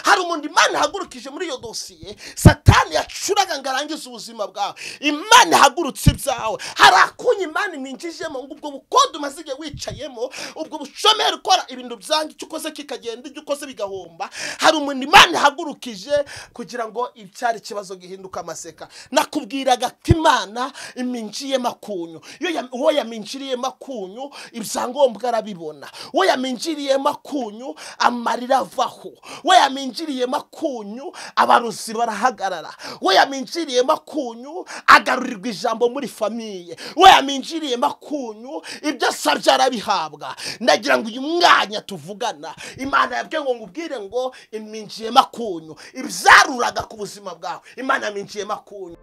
hari umuntu imana ihagurukije muri iyo dosiye satani yacuraga ngo arangize ubuzima bwawe imana ihagurutse ibyawe hari akunya imana iminjijemo ngo ubwo bukode umaze igihe wicayemo ubwo bushomeri ukora ibintu byanga icyo ukoze kikagenda ibyo ukoze bigahomba hari umuntu imana ihagurukije kugira ngo icyari ikibazo gihinduke amaseka nakubwiraga ati imana iminjiyemo akunyu iyo ya- uwo yaminjiriyemo akunyu ibyangombwa arabibona uwo yaminjiriyemo akunyu amarira avaho we yaminjiriyemo akunyu abarozi barahagarara we yaminjiriyemo akunyu agarurirwa ijambo muri famiye we yaminjiriyemo akunyu ibyo asabye arabihabwa ndagira ngo uyu mwanya tuvugana imana yabwiye ngo ngubwire ngo iminjiyemo akunyu ibyaruraga ku buzima bwawe imana yaminjiyemo akunyu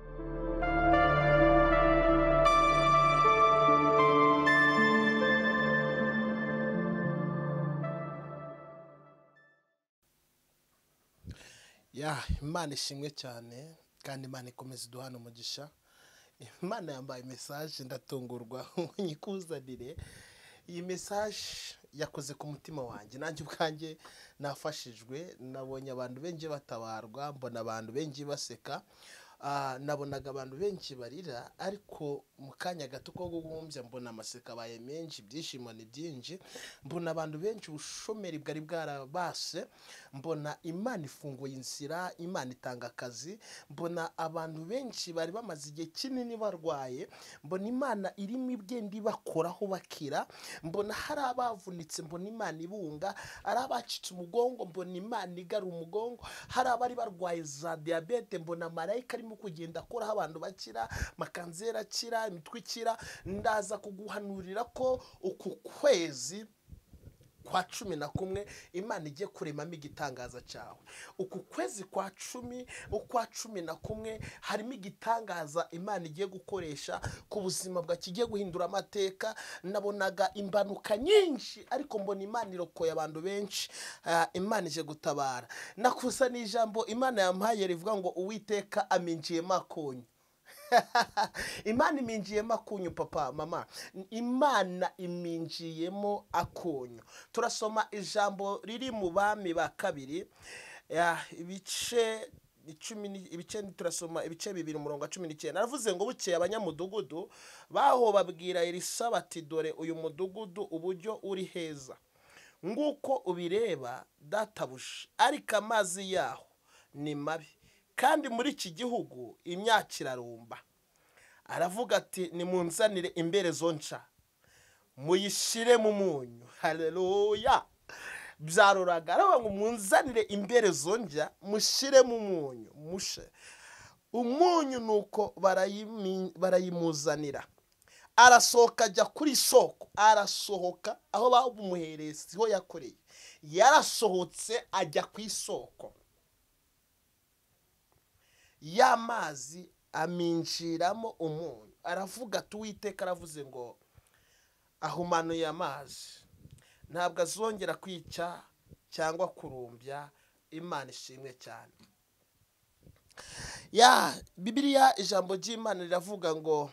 ya imana ishimwe cyane kandi imana ikomeza iduhana umugisha imana yambaye mesaje ndatungurwa ngo nyikuzanire iyi mesaje yakoze ku mutima wanjye nanjye ubwanjye nafashijwe nabonye abantu benshi batabarwa mbona abantu benshi baseka Ah, nabonaga abantu benshi barira ariko mu kanya gato ko guhumbya mbona amaseka abaye menshi ibyishimo ni byinshi mbona abantu benshi ubushomeri bwari bwarabase mbona imana ifunguye inzira imana itanga akazi mbona abantu benshi bari bamaze igihe kinini barwaye mbona imana irimo ibgenda ibakoraho bakira mbona hari abavunitse mbona imana ibunga hari abacitse umugongo mbona imana igara umugongo hari abari barwaye za diyabete mbona marayika arimo kugenda akoraho abantu bakira makanzera akira imitwe ikira ndaza kuguhanurira ko uku kwezi kwa cumi na kumwe imana igiye kuremamo igitangaza cyawe uku kwezi kwa cumi ukwa cumi na kumwe harimo igitangaza imana igiye gukoresha ku buzima bwa kigiye guhindura amateka nabonaga imbanuka nyinshi ariko mbona imana irokoye abantu benshi Ah, imana ije gutabara nakusa n'ijambo imana yamuhaye rivuga ngo uwiteka aminjiyemo akonyi imana iminjiyemo akunyu papa mama imana iminjiyemo akunyu turasoma ijambo riri mu bami ba kabiri ya, ibice icumi ni- ibice turasoma ibice bibiri umurongo wa cumi n'icyenda aravuze ngo bukeye abanyamudugudu baho babwira irisa bati dore uyu mudugudu uburyo uri heza nk'uko ubireba databuja ariko amazi yaho ni mabi kandi muri iki gihugu imyaka irarumba aravuga ati nimunzanire imbere zonca muyishyire mu munyu hareruya byaruraga aravuga ngo munzanire imbere zonja mushyire mu munyu mushe umunyu ni uko barayimi- barayimuzanira arasohoka ajya kuri soko arasohoka aho bamuhereye siho yakoreye yarasohotse ajya ku isoko y'amazi aminjiramo umunyu aravuga ati uwiteka aravuze ngo ahumanuye amazi ntabwo azongera kwica cyangwa kurumbya imana ishimwe cyane ya bibiliya ijambo ry'imana riravuga ngo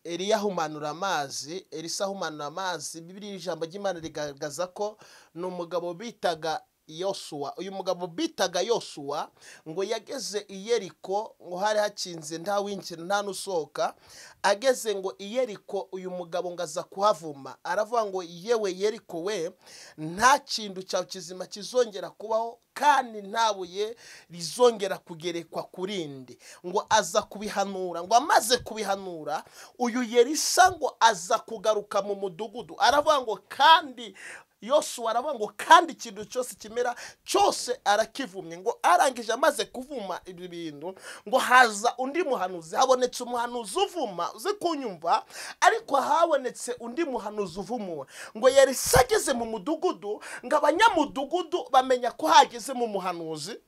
Eliya ahumanura amazi Elisa ahumanura amazi bibiliya ijambo ry'imana rigaragaza ko ni umugabo bitaga yosuwa uyu mugabo bitaga yosuwa ngo yageze i yeriko ngo hari hakinze nta winjira nta n'usohoka ageze ngo i yeriko uyu mugabo ngo aza kuhavuma aravuga ngo yewe yeriko we nta kintu cyawe kizima kizongera kubaho kandi nta buye rizongera kugerekwa ku rindi ngo aza kubihanura ngo amaze kubihanura uyu yerisa ngo aza kugaruka mu mudugudu aravuga ngo kandi yosuwa aravuga ngo kandi ikintu cyose kimera cyose arakivumye ngo arangije amaze kuvuma ibyo bintu ngo haza undi muhanuzi habonetse umuhanuzi uvuma uze kunyumva ariko habonetse undi muhanuzi uvumura ngo yarisa ageze mu mudugudu ngo abanyamudugudu bamenya ko hageze mu muhanuzi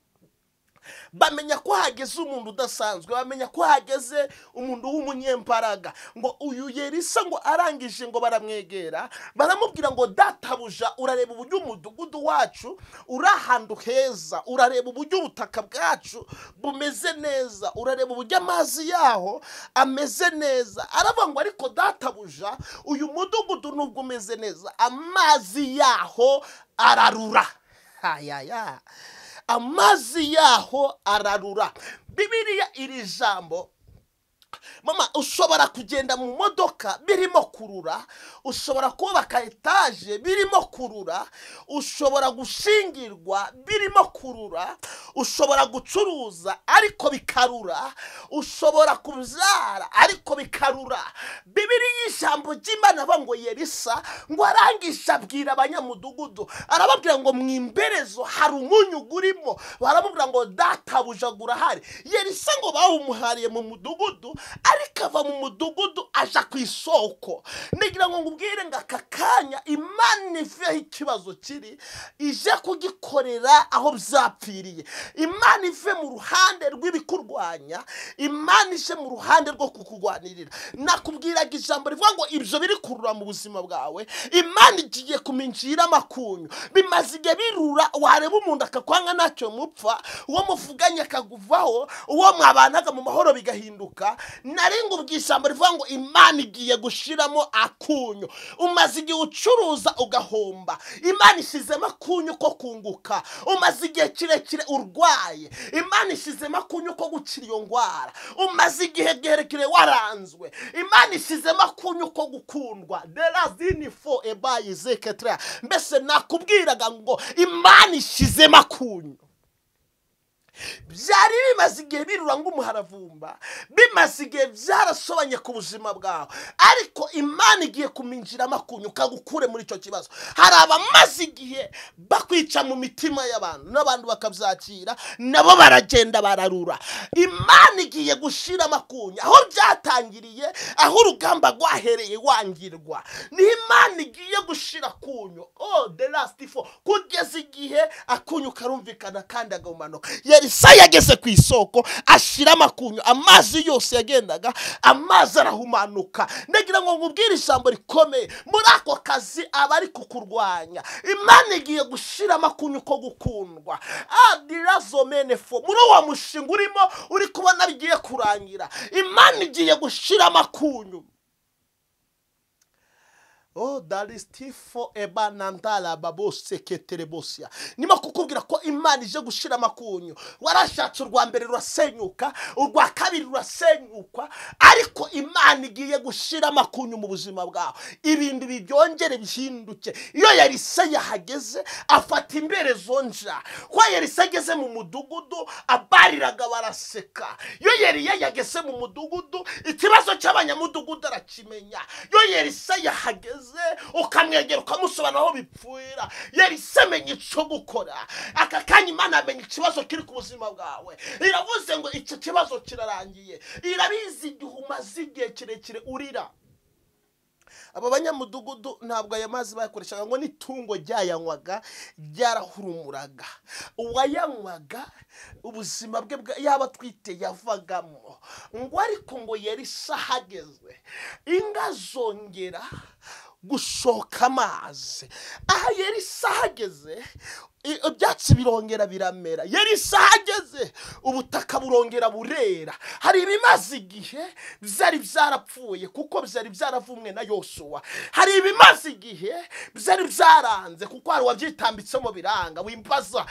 bamenya ko hageze umuntu udasanzwe bamenya ko hageze umuntu w'umunyembaraga ngo uyu yerisa ngo arangije ngo baramwegera baramubwira ngo databuja urareba uburyo umudugudu wacu uri ahantu heza urareba uburyo ubutaka bwacu bumeze neza urareba uburyo amazi yaho ameze neza aravuga ngo ariko databuja uyu mudugudu nubwo umeze neza amazi yaho ararura hayaya amazi yaho ararura bibiriya iri jambo mama ushobora kugenda mu modoka birimo kurura ushobora kubaka etaje birimo kurura ushobora gushingirwa birimo kurura ushobora gucuruza ariko bikarura ushobora kubyara ariko bikarura bibiriya ijambo ry'imana avuga ngo yerisa ngo arangije abwira abanyamudugudu arababwira ngo mu imberezo hari umunyugu urimo baramubwira ngo databujagura ahari yerisa ngo bawumuhariye mu mudugudu ariko ava mu mudugudu aja ku isoko ngira ngo ngubwire ngo aka kanya imana ivuyeho ikibazo kiri ije kugikorera aho byapfiriye imana ive mu ruhande rw'ibikurwanya imana ije mu ruhande rwo kukurwanirira nakubwiraga ijambo rivuga ngo ibyo biri kurura mu buzima bwawe imana igiye kuminjira amakunyu bimaze igihe birura wareba umuntu akakwanga ntacyo mupfa uwo muvuganye akaguvaho uwo mwabanaga mu mahoro bigahinduka narenga ubwishambo rivuga ngo imana igiye gushiramo akunyu umaze igihe ucuruza ugahomba imana ishyizemo akunyu ko kunguka umaze igihe kirekire urwaye imana ishyizemo akunyu ko gukira iyo ndwara umaze igihe kirekire waranzwe imana ishyizemo akunyu ko gukundwa derazini fo ebayi zeketera mbese nakubwiraga ngo imana ishyizemo akunyu byari bimaze igihe birura nk'umuharavumba bimaze igihe byarasobanye ku buzima bwawe ariko imana igiye kuminjiramo akunyu ukagukure muri icyo kibazo hari abamaze igihe bakwica mu mitima y'abantu n'abantu bakabyakira nabo baragenda bararura imana igiye gushiramo akunyu aho byatangiriye aho urugamba rwahereye wangirwa ni imana igiye gushira akunyu oh the last four kugeza igihe akunyu karumvikana kandi agahumanuka yari isa yageze ku isoko ashyira amakunyu amazi yose yagendaga amazi arahumanuka ndagira ngo nkubwire ijambo rikomeye muri ako kazi aba ari kukurwanya imana igiye gushyira amakunyu ko gukundwa adirazomefo muri uwo mushinga urimo uri kubona bigiye kurangira imana igiye gushyira amakunyu Oh, daristifo eba nandala babose keterebosia. Nima kukubwira ko imana ije gushira amakunyu. Warashatse urwa mbere rurasenyuka, urwa kabiri rurasenyuka, ariko imana igiye gushira amakunyu mu buzima bwawe. Ibintu bibyongere bihinduke. Iyo Yarisa yahageze afata imbere zonja. Kwa Yarisa ageze mu mudugudu abariraga baraseka. Iyo Yeriya yageze mu mudugudu ikibazo cy'abanyamudugudu arakimenya. Iyo Yarisa yahageze bigeze ukamwegera ukamusobanura aho bipfira yarisa amenya icyo gukora aka kanya imana amenya ikibazo kiri ku buzima bwawe iravuze ngo icyo kibazo kirarangiye irabizi igihe umaze igihe kirekire urira aba banyamudugudu ntabwo aya mazi bayakoreshaga ngo n'itungo ryayanywaga ryarahurumuraga uwayanywaga ubuzima bwe yaba atwite yavagamo ngo ariko ngo yari ahageze inka zongera gushoka amazi aha yari ahageze ibyatsi birongera biramera yari isaha ageze ubutaka burongera burera hari ibimaze igihe byari byarapfuye kuko byari byaravumwe na yosuwa hari ibimaze igihe byari byaranze kuko hari uwabyitambitsemo biranga wimbaza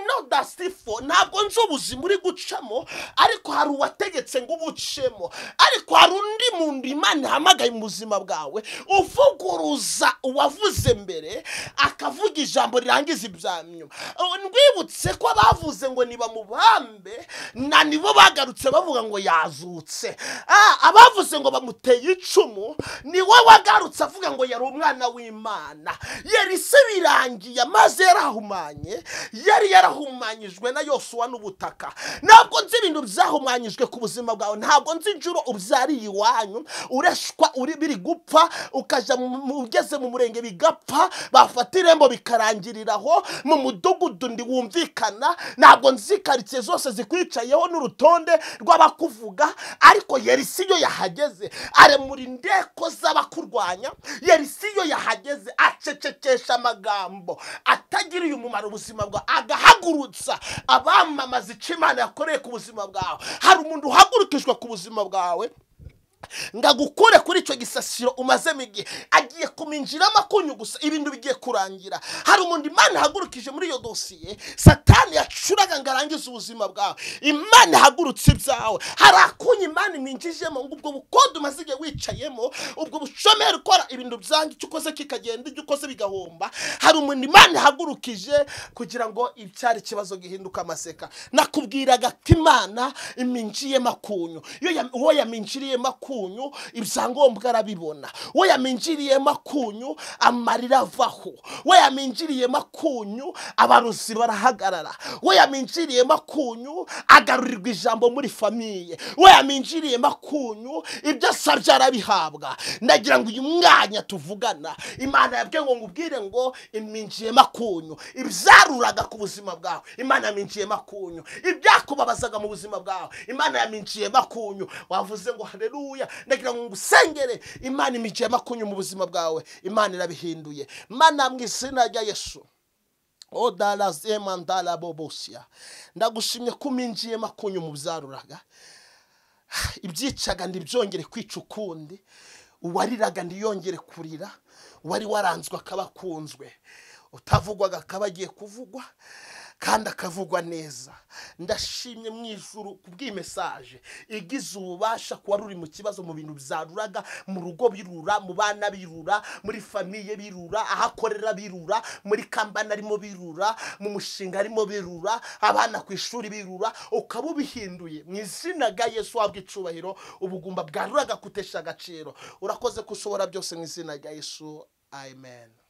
no dasifo ntabwo nzi ubuzima uri gucamo ariko hari uwategetse ngo ubucemo ariko hari undi muntu imana ihamagaye mu buzima bwawe uvuguruza uwavuze mbere akavuga ijambo rirangiza ibyawe ndwibutse ko bavuze ngo nibamubambe na nibo bagarutse bavuga ngo yazutse abavuze ngo bamuteye icumu ni we wagarutse avuga ngo yari umwana w'imana yari se birangiye amazi yarahumanye yari yarahumanyijwe na yosuwa n'ubutaka ntabwo nzi ibintu byahumanyijwe ku buzima bwawe ntabwo nzi inshuro ubyariye iwanyu ureshwa biri gupfa ukajya ugeze mu murenge bigapfa bafata irembo bikarangirira aho mu mudugudu ndiwumvikana ntabwo nzi karitsiye zose zikwicayeho n'urutonde rw'abakuvuga ariko yerisi iyo yahageze aremura indeko z'abakurwanya yerisi iyo yahageze acecekesha amagambo atagiriye umumaro ubuzima bwawe agahagurutsa abamamaza icyo imana yakoreye ku buzima bwawe hari umuntu uhagurukijwe ku buzima bwawe ngo agukure kuri icyo gisasiro umazemo igihe agiye kuminjiramo akunyu gusa ibintu bigiye kurangira hari umuntu imana ihagurukije muri iyo dosiye satani yacuraga ngo arangize ubuzima bwawe imana ihagurutse ibyawe hari akunyu imana iminjijemo ngo ubwo bukodo umaze igihe wicayemo ubwo bushomeri ukora ibintu byanga icyo ukoze kikagenda ibyo ukoze bigahomba hari umuntu imana ihagurukije kugira ngo icyari ikibazo gihinduke amaseka nakubwiraga ati imana iminjiyemo akunyu iyo ya- uwo yaminjiriyemo akunyu ibyangombwa arabibona uwo yaminjiriyemo akunyu amarira avaho uwo yaminjiriyemo akunyu abaruzi barahagarara uwo yaminjiriyemo akunyu agarurirwa ijambo muri famiye uwo yaminjiriyemo akunyu ibyo asabye arabihabwa ndagira ngo uyu mwanya tuvugana imana yabwiye ngo ngubwire ngo iminjiyemo akunyu ibyaruraga ku buzima bwawe imana yaminjiyemo akunyu ibyakubabazaga mu buzima bwawe imana yaminjiyemo akunyu wavuze ngo hareruya ndagira ngo ngusengere imana iminjiyemo akunyu mu buzima bwawe imana irabihinduye mana mu izina rya yesu o darazema ndaraboboshya ndagushimye ko uminjiyemo akunyu mu byaruraga ibyicaga ntibyongere kwica ukundi uwariraga ntiyongere kurira uwari waranzwe akaba akunzwe utavugwaga akaba agiye kuvugwa kandi akavugwa neza ndashimye mu ijuru ku bw'imesaje igize ububasha kuba ruri mu kibazo mu bintu byaruraga mu rugo birura mu bana birura muri famiye birura ahakorera birura muri kambani arimo birura mu mushinga arimo birura abana ku ishuri birura ukaba ubihinduye mu izina rya yesu wabwa icubahiro ubugumba bwaruraga kutesha agaciro urakoze ko ushobora byose mu izina rya yesu amen